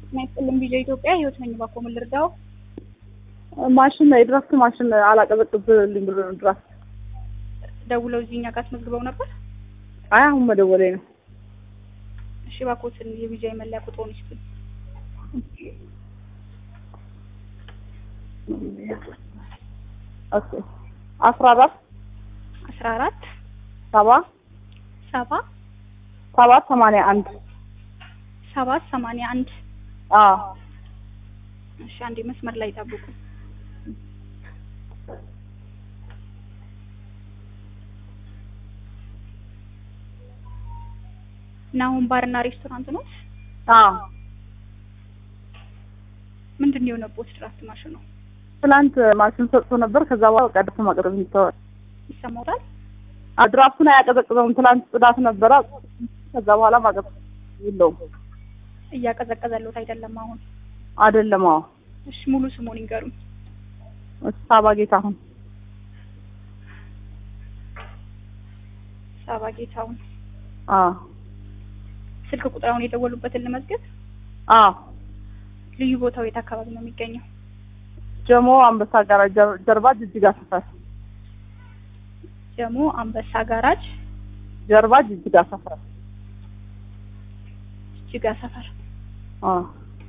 ጤና ይስጥልኝ ቪዲዮ ኢትዮጵያ ህይወት ነኝ። እባክዎ ምን ልርዳው? ማሽን የድራፍት ማሽን አላቀዘቅዝልኝ ብሎ ነው ድራፍት። ደውለው እዚህ እኛ ጋር አስመዝግበው ነበር? አይ አሁን መደወሌ ነው። እሺ እባክዎትን የቪዲዮ መለያ ቁጥሩን ይስጡኝ። ኦኬ አስራ አራት አስራ አራት ሰባ ሰባ ሰባት ሰማንያ አንድ ሰባት ሰማንያ አንድ አዎ እሺ አንዴ መስመር ላይ ጠብቁ። ናሁን ባርና ሬስቶራንት ነው? አዎ ምንድን ነው የሆነቦት ድራፍት ማሽኑ? ትላንት ማሽን ሰጥቶ ነበር። ከዛ በኋላ በቃ ድረስ ማቅረብ ይተዋል። ይሰማዎታል? ድራፍቱን አያቀዘቅዘውም። ትላንት ጽዳት ነበረ። ከዛ በኋላ ማቅረብ የለውም እያቀዘቀዘሎት አይደለም አሁን? አይደለም። አዎ እሺ ሙሉ ስሙን ይንገሩኝ። ሳባ ጌታሁን ሳባ ጌታውን። አዎ ስልክ ቁጥራውን የደወሉበትን ልመዝገብ። አዎ ልዩ ቦታው የት አካባቢ ነው የሚገኘው? ጀሞ አንበሳ ጋራጅ ጀርባ ጅጅጋ ሰፈር ጀሞ አንበሳ ጋራጅ ጀርባ ጅጅጋ ሰፈር ጅጋ ሰፈር። አዎ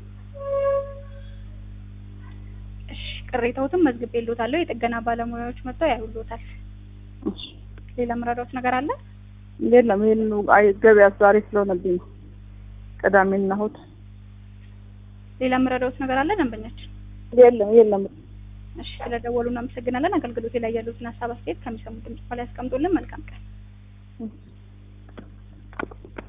እሺ ቅሬታዎትን መዝግቤልዎታለሁ። የጥገና ባለሙያዎች መጥተው ያዩልዎታል። እሺ ሌላ ምረዳዎት ነገር አለ? የለም ይሄን አይ ገበያ ዛሬ ስለሆነብኝ ነው። ቅዳሜና እሑድ ሌላ ምረዳዎት ነገር አለ ደንበኛችን? የለም የለም። እሺ ስለደወሉ እናመሰግናለን። አገልግሎት ላይ ያሉትን ሀሳብ አስተያየት ከሚሰሙት ድምጽ በላይ ያስቀምጡልን። መልካም ቀን።